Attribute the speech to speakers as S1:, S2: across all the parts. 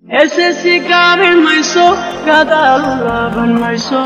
S1: heesesi gaabin mayso gadaal laaban mayso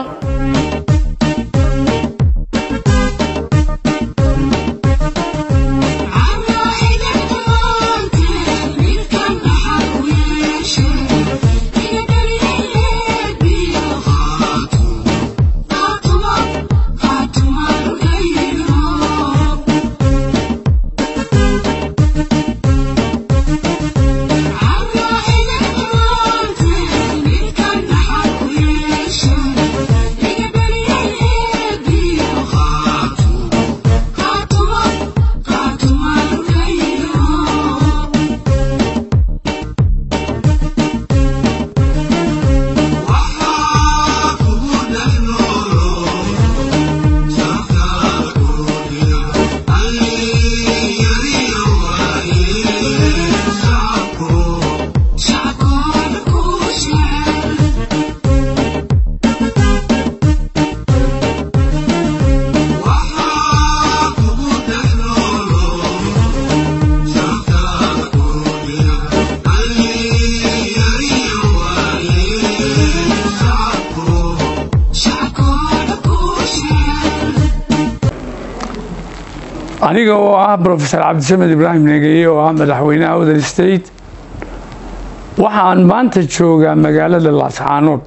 S2: aniga oo ah brofesor cabdisamed ibraahim negeye oo ah madaxweynaha other state waxaan maanta joogaa magaalada laascaanood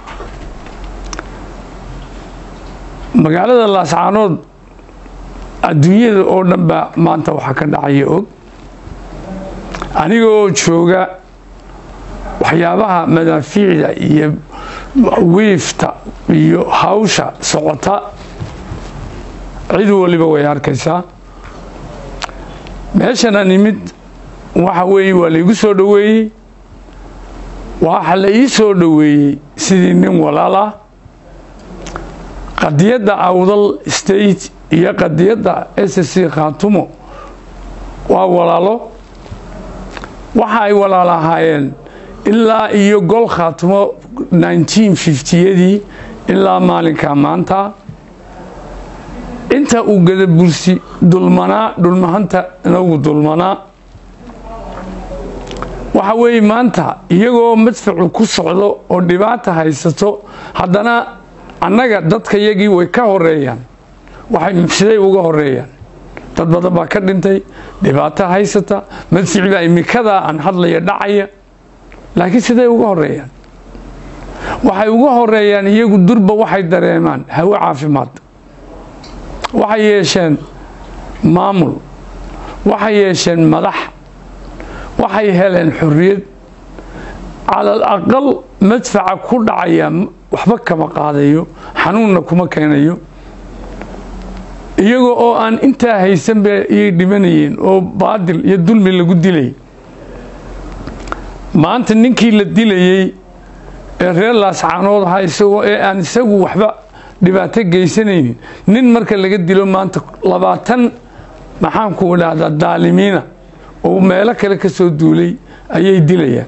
S2: magaalada laascaanood adduunyada oo dhan ba maanta waxaa ka dhacaya og aniga oo jooga waxyaabaha madaafiicda iyo wiifta iyo hawsha socota cid waliba way arkaysaa meeshana nimid waxa weeye waa laygu soo dhoweeyey waxa la ii soo dhoweeyey sidii nin walaal ah qadiyadda awdal state iyo qadiyadda s c khaatumo waa walaalo waxa ay walaal ahaayeen ilaa iyo gol khaatumo yadii ilaa maalinka maanta inta uu gadabursi dulmanaa dhulmahanta inagu dulmanaa waxa weeye maanta iyagoo madfacu ku socdo oo dhibaata haysato haddana annaga dadka yagii way ka horeeyaan waxay siday uga horeeyaan dad badan baa ka dhintay dhibaato haysata madfici baa imikadaa aan hadlaya dhacaya laakiin siday uga horeeyaan waxay uga horeeyaan iyagu durba waxay dareemaan hawo caafimaad waxay yeesheen maamul waxay yeesheen madax waxay heleen xorriyad calal aqal madfaca ku dhacaya waxba kama qaadayo xanuunna kuma keenayo iyagoo oo aan intaa haysanba iyay dhimanayeen oo baadil iyo dulmi lagu dilay maanta ninkii la dilayey ee reer laascaanood ahaa isagoo ee aan isagu waxba dhibaato geysanaynin nin marka laga dilo maanta labaatan maxaanku idhaahdaa daalimiina oo meelo kale ka soo duulay ayay dilayaan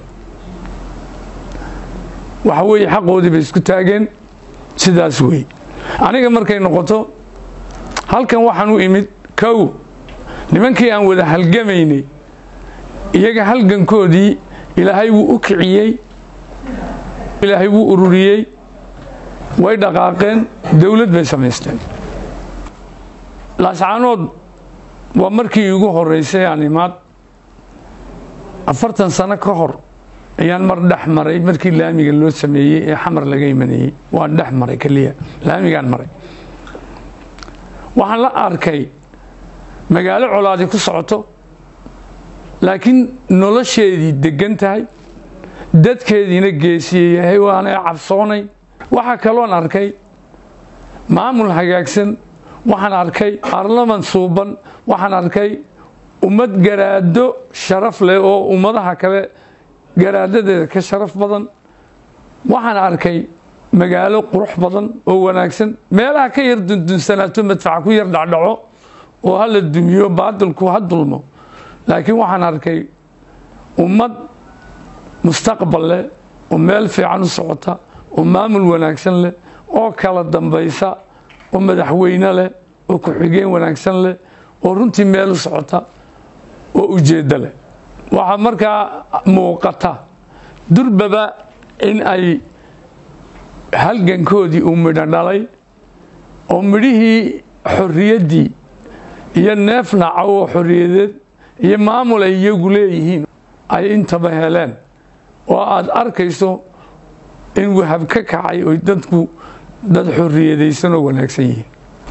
S2: waxa weeye xaqoodii bay isku taageen sidaas wey aniga markay noqoto halkan waxaan u imid kow nimankii aan wada halgamaynay iyaga halgankoodii ilaahay wuu u kiciyey ilaahay wuu ururiyey way dhaqaaqeen dowlad bay samaysteen laascaanood waa markii igu horeysay aan imaad afartan sano ka hor ayaan mar dhex maray markii laamiga loo sameeyey ee xamar laga imanayey waan dhex maray keliya laamigaan maray waxaan la arkay magaalo colaadi ku socoto laakiin nolosheedii degan tahay dadkeediina geesiye yahay waana cabsoonay waxaa kaloon arkay maamul hagaagsan waxaan arkay baarlaman suuban waxaan arkay ummad garaado sharaf leh oo ummadaha kale garaadadeeda ka sharaf badan waxaan arkay magaalo qurux badan oo wanaagsan meelaha ka yar dundunsanaato madfaca ku yar dhacdhaco oo hala dumiyo baadilku ha dulmo laakiin waxaan arkay ummad mustaqbal leh oo meel fiican u socota oo maamul wanaagsan leh oo kala dambaysa oo madaxweyne leh oo ku-xigeen wanaagsan leh oo runtii meel u socota oo ujeeddo leh waxaa markaa muuqata durbaba in ay halgankoodii uu midho dhalay oo midhihii xorriyaddii iyo neef nacaw oo xorriyadeed iyo maamul ay iyagu leeyihiin ay intaba heleen oo aada arkayso in wahab ka kacay oy dadku dad xorriyadaysan oo wanaagsan yihiin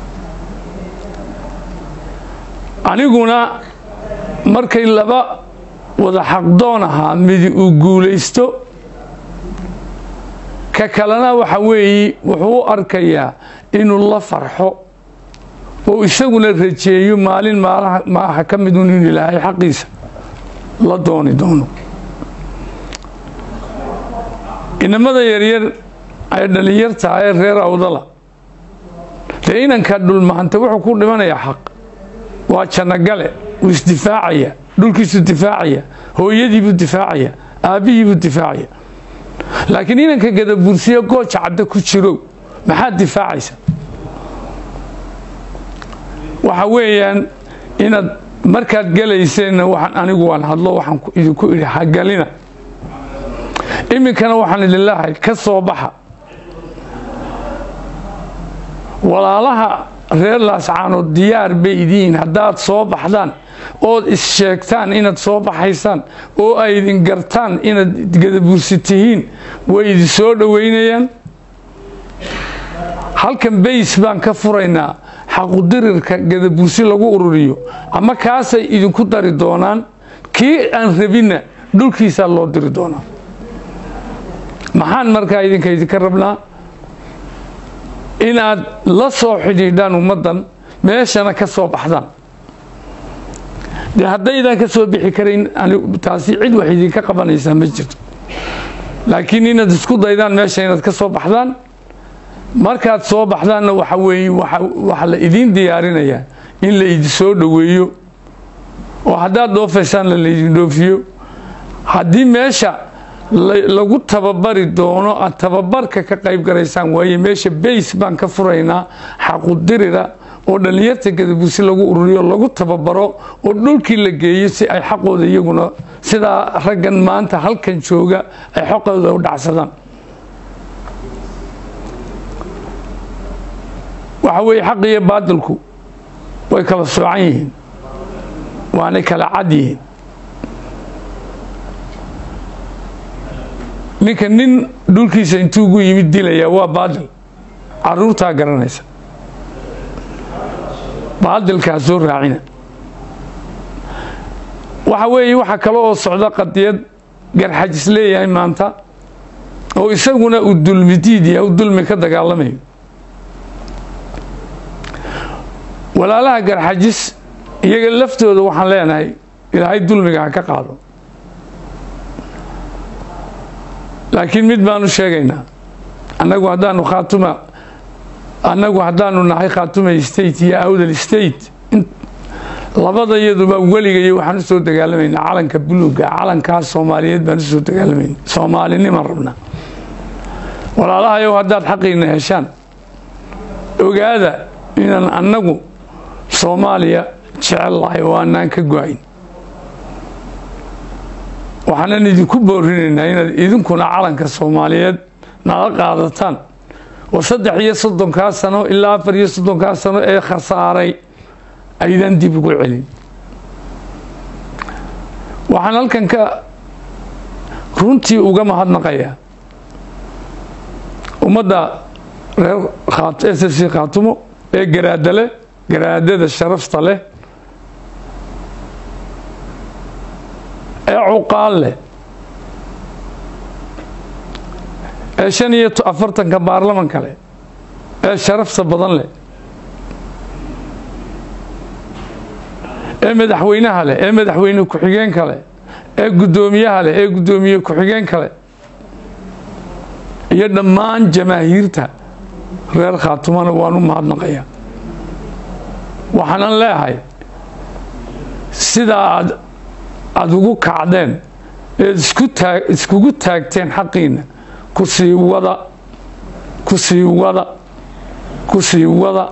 S2: aniguna markay laba wada xaqdoon ahaa midi uu guulaysto ka kalena waxa weeye wuxuu u arkayaa inuu la farxo oo isaguna rajeeyo maalin maaha ka midun in ilaahay xaqiisa la dooni doono inamada yaryar ee dhallinyarta ee reer awdala dee inanka dhulmahanta wuxuu ku dhimanayaa xaq waa jannogale wuu isdifaacaya dhulkiisuu difaacaya hooyadiibuu difaacaya aabbihiibuu difaacaya laakiin inanka gadabursiyo gooja cadda ku jiro maxaad difaacaysa waxa weeyaan inaad markaad gelayseenna waxaan anigu waan hadlo waxaan idinku idhi hagalina iminkana waxaan idin leehay ka soo baxa walaalaha reer laascaanood diyaar bay idiin haddaad soo baxdaan ood is-sheegtaan inaad soo baxaysaan oo ay idin gartaan inaad gadabursi tihiin way idin soo dhoweynayaan halkan bays baan ka furaynaa xaqudirirka gadabursi lagu ururiyo ama kaasay idinku dari doonaan kii aan rabinna dhulkiisaa loo diri doonaa maxaan markaa idinka idinka rabnaa inaad la soo xidhiidhaan ummaddan meeshana ka soo baxdaan dee haddaydaan ka soo bixi karayn taasi cid wax idinka qabanaysaa ma jirto laakiin inaad isku daydaan meesha inaad ka soo baxdaan markaad soo baxdaanna waxa weeye waxa la idiin diyaarinayaa in la idin soo dhoweeyo oo haddaad dhoofaysaanna laydin dhoofiyo haddii meesha lagu tababari doono aad tababarka ka qayb garaysaan waaye meesha bays baan ka furaynaa xaqudirira oo dhallinyarta gadabursi lagu ururiyo lagu tababaro oo dhulkii la geeyo si ay xaqooda iyaguna sidaa raggan maanta halkan jooga ay xoqooda u dhacsadaan waxa weeye xaq iyo baadilku way kala soocan yihiin waanay kala cad yihiin ninka nin dhulkiisa intuu ugu yimid dilaya waa baadil caruurtaa garanaysa baadilkaa soo raacina waxa weeye waxa kale oo socda qadiyad garxajis leeyahay maanta oo isaguna uu dulmi diidya u dulmi ka dagaalamayo walaalaha garxajis iyaga laftooda waxaan leenahay ilaahay dulmiga ha ka qaado laakiin mid baanu sheegaynaa annagu haddaanu khaatuma annagu haddaanu nahay khaatumay state iyo awdal state labada iyaduba weligayo waxaan usoo dagaalamaynaa calanka buluuga calankaas soomaaliyeed baan usoo dagaalamayna soomaalinimaan rabnaa walaalahayow haddaad xaqiina heshaan ogaada inaan annagu soomaaliya jecel lahay oo aanaan ka go-ayn waxaanan idinku boorinaynaa inaad idinkuna calanka soomaaliyeed nala qaadataan oo saddex iyo soddonkaa sano ilaa afar iyo soddonkaa sano ee khasaaray aydan dib ugu celin waxaan halkan ka runtii uga mahadnaqayaa ummadda reer s f c khaatumo ee garaada leh garaadada sharafta leh ee cuqaal leh ee shan iyo afartanka baarlamanka leh ee sharafta badan leh ee madaxweynaha leh ee madaxweyne ku-xigeenka leh ee guddoomiyaha leh ee guddoomiye ku-xigeenka leh iyo dhammaan jamaahiirta reer khaatumana waan u mahadnaqayaa waxaanan leehay sidaa aad aada ugu kacdeen eed isku taag iskugu taagteen xaqiina ku sii wada ku sii wada ku sii wada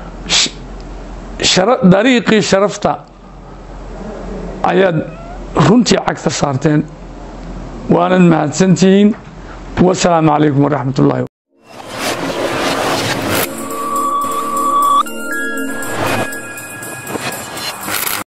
S2: dariiqii sharafta ayaad runtii cagta saarteen waanad mahadsantihiin wasalaamu calaykum waraxmat ullahi